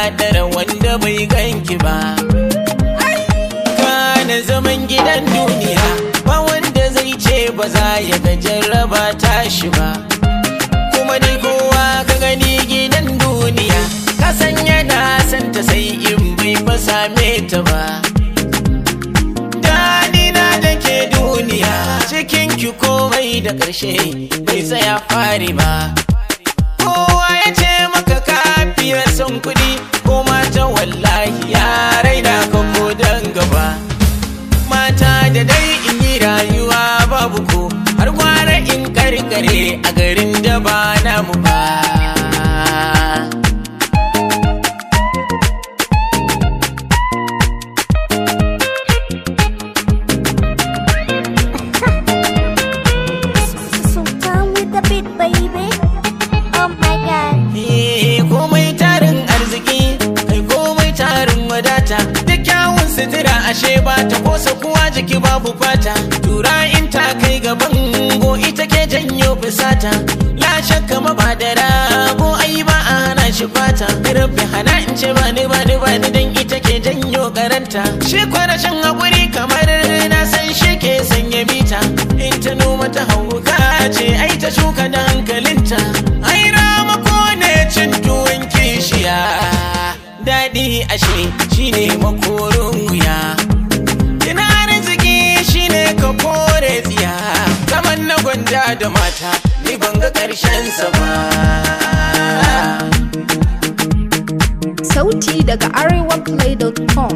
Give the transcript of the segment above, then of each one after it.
ɗara wanda bai ganki ba kana zaman gidan duniya ba wanda zai ce ba za ya ga jarraba tashi ba kuma dai kowa ka gani gidan duniya ka san yana santa sai in bai fa same ta ba Danina da ke duniya cikin ki komai da ƙarshe bai tsaya fari ba kowa ya ce maka kafiya son kuɗi ko mata wallahi ya raina ka ko dan gaba mata da dai in yi rayuwa babu ko har gwara in karkare a garin da ba namu ba Sultan with the beat, baby. Oh my god. Eh, komai tarin arziki kai komai tarin wadata da kyawun sutura ashe ba ta kosa kuwa jiki babu fata tura in ta kai gaban go ita ke janyo fusata la shakka ma ba da rago ai ba a hana shi fata rabbi hana in ce ba ni ba ni ba ni dan ita ke janyo karanta shi kwarashin hakuri kamar na san shi ke sanya mita in ta noma ta hauka ce ai ta shuka da hankalinta ai ramako ne cin tuwon kishiya daɗi ashe shine makorin wuya ina arziki shine ka kore tsiya zaman na gwanja da mata ni ban ga ƙarshen sa ba Sauti daga arewaplay.com.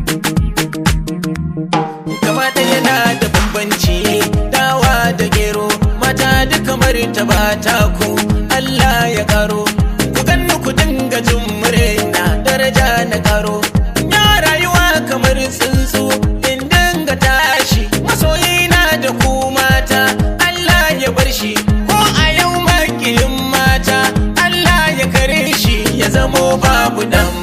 gaba ɗaya na da bambanci dawa da gero mata duka ta ba ta ku Allah ya karo ku ganni ku dinga jin murna daraja na karo ya rayuwa kamar tsuntsu in dinga tashi masoyina da ku mata Allah ya bar shi ko a yau makiyin mata Allah ya kare shi ya zamo babu dan